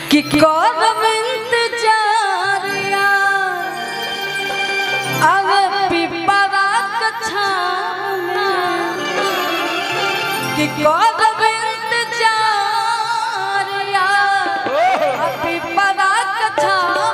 कि करम इंतजारिया अब पिपरा कछाम कि करम इंतजारिया अब पिपरा कछाम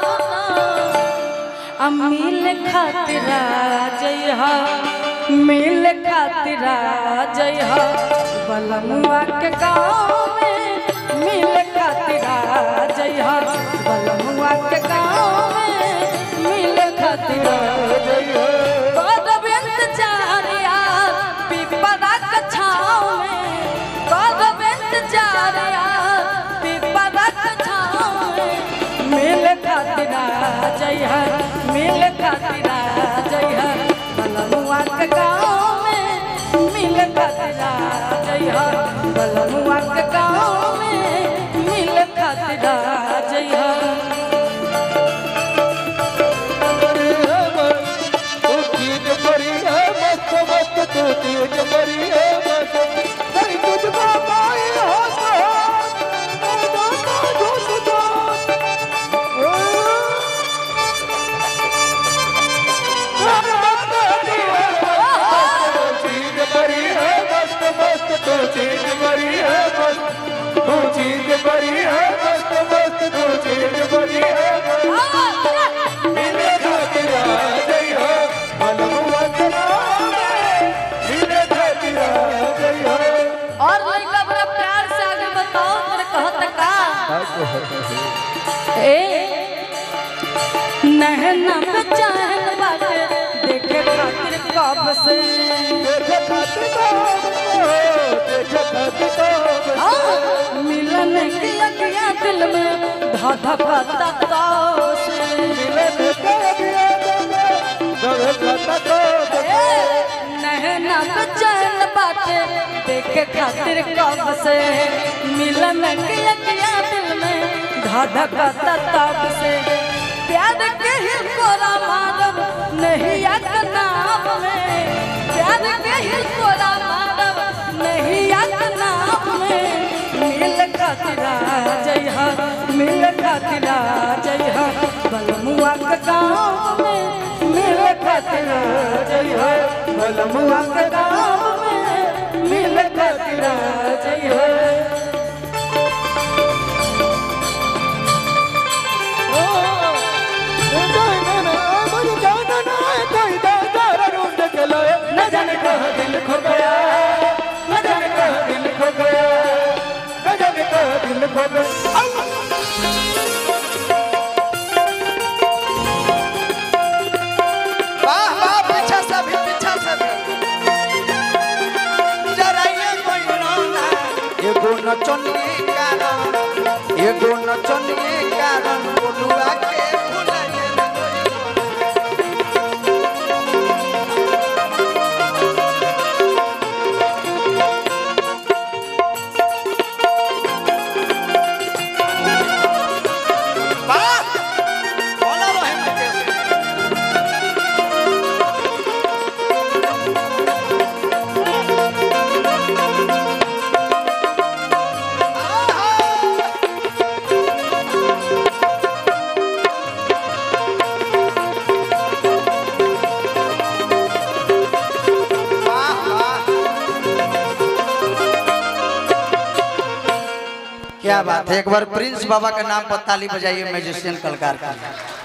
अमील खातिर जय मिल खातिर जय बलमुआ के गाँव में मिल खातिर जय बलमुआ के गाँव में मिल खातिर जय करब इंतजारिया पिपरा के छाँव में करब इंतजारिया पिपरा के छाँव में मिल खातिर जय मिल खातिर जय बलमुआ के गाँव में मिल खातिर जय बलमुआ के गाँव में मिल खातिर जय और लड़का बड़ा प्यार से आगे बताओ तेरे कहत का ए नहना पे चहल बाटे देखे खातिर कब से हाँ, मिलन की लगिया दिल में धा धा तो से नहना पे चैन बाटे देखे खातिर कब से मिलन के अकिया दिल में धधकता तब से प्यार के ही कोरा मारब नहीं यक नाम में प्यार के ही कोरा मारब नहीं यक नाम में मिल खातिरा जय हा मिल खातिरा जय हा बलमुआ के गाँव में मिल खातिरा जय हा बलमुआ के गाँव में मिल खातिरा जय हा न जाने कहाँ दिल खो गया न जाने कहाँ दिल खो गया न जाने कहाँ दिल खो गया वाह वाह पीछा से भी पीछा से भी जराइए कोई रोना एगो नचनिए कारण एगो नचनिए कारण बोलुआ के भुलाइए रे कोई वाह बोला रहे मुकेश क्या बात है एक बार प्रिंस बाबा के नाम पर ताली बजाइए मैजिशियन कलाकार का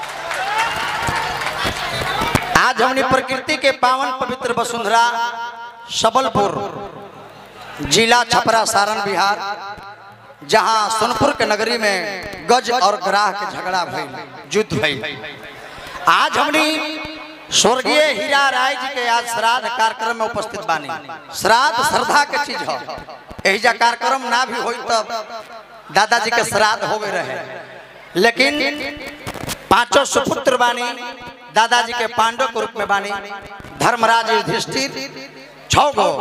आज हमने प्रकृति के पावन पवित्र वसुंधरा सबलपुर जिला छपरा सारण बिहार जहां सोनपुर के नगरी में गज और ग्राह के झगड़ा भइल युद्ध भइल आज हमने स्वर्गीय हीरा राय जी के आज श्राद्ध कार्यक्रम में उपस्थित बानी श्राद्ध श्रद्धा के चीज है एहिजा कार्यक्रम ना भी होई तब दादाजी के श्राद्ध होवे रहे लेकिन पांचों सुपुत्र बानी दादाजी के पांडव के रूप में बानी धर्मराज युधिष्ठिर छौ गो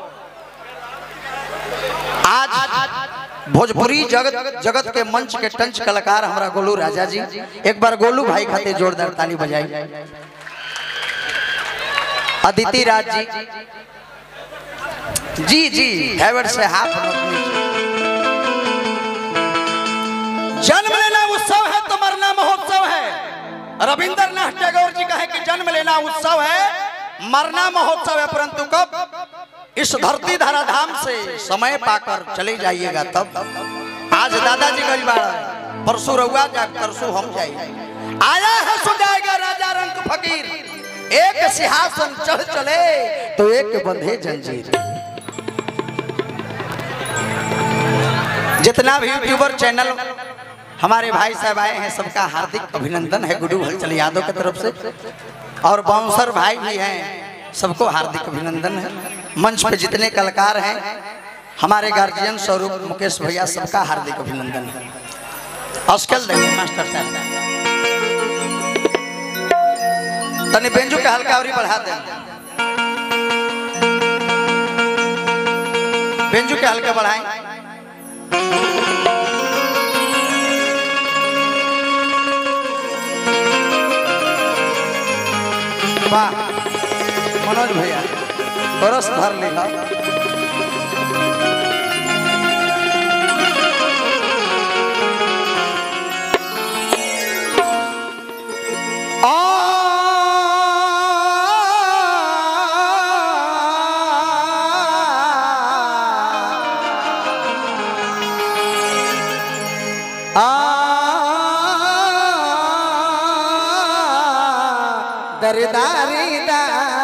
आज भोजपुरी जगत जगत के मंच के टंच कलाकार हमारा गोलू राजा जी एक बार गोलू भाई खाते जोरदार ताली बजाई अदिति राज जी जी जी हैवर्ड से हाथ मत नीचे। जन्म ले रविंद्रनाथ टैगोर जी कहे कि जन्म लेना उत्सव है मरना महोत्सव है परंतु कब इस धरती धराधाम से समय पाकर चले जाइएगा तब आज दादाजी गई बाड़ा परसों रहुआ जा परसों हम जाइए आया है सो जाएगा राजा रंग फकीर एक सिंहासन चढ़ चले तो एक बंधे जंजीर जितना भी यूट्यूबर चैनल हमारे भाई साहब आए हैं सबका हार्दिक अभिनंदन है गुडू हलचल यादव की तरफ से और बाउंसर भाई भी हैं सबको हार्दिक अभिनंदन है मंच पे जितने कलाकार हैं हमारे गार्जियन स्वरूप मुकेश भैया सबका हार्दिक अभिनंदन है अस्कल देखिए मास्टर साहब तनी बेंजू के हल्का और बढ़ा दें बेंजू के हल्का बढ़ाएं वाह मनोज भैया बरस भर लेगा दरदारी दा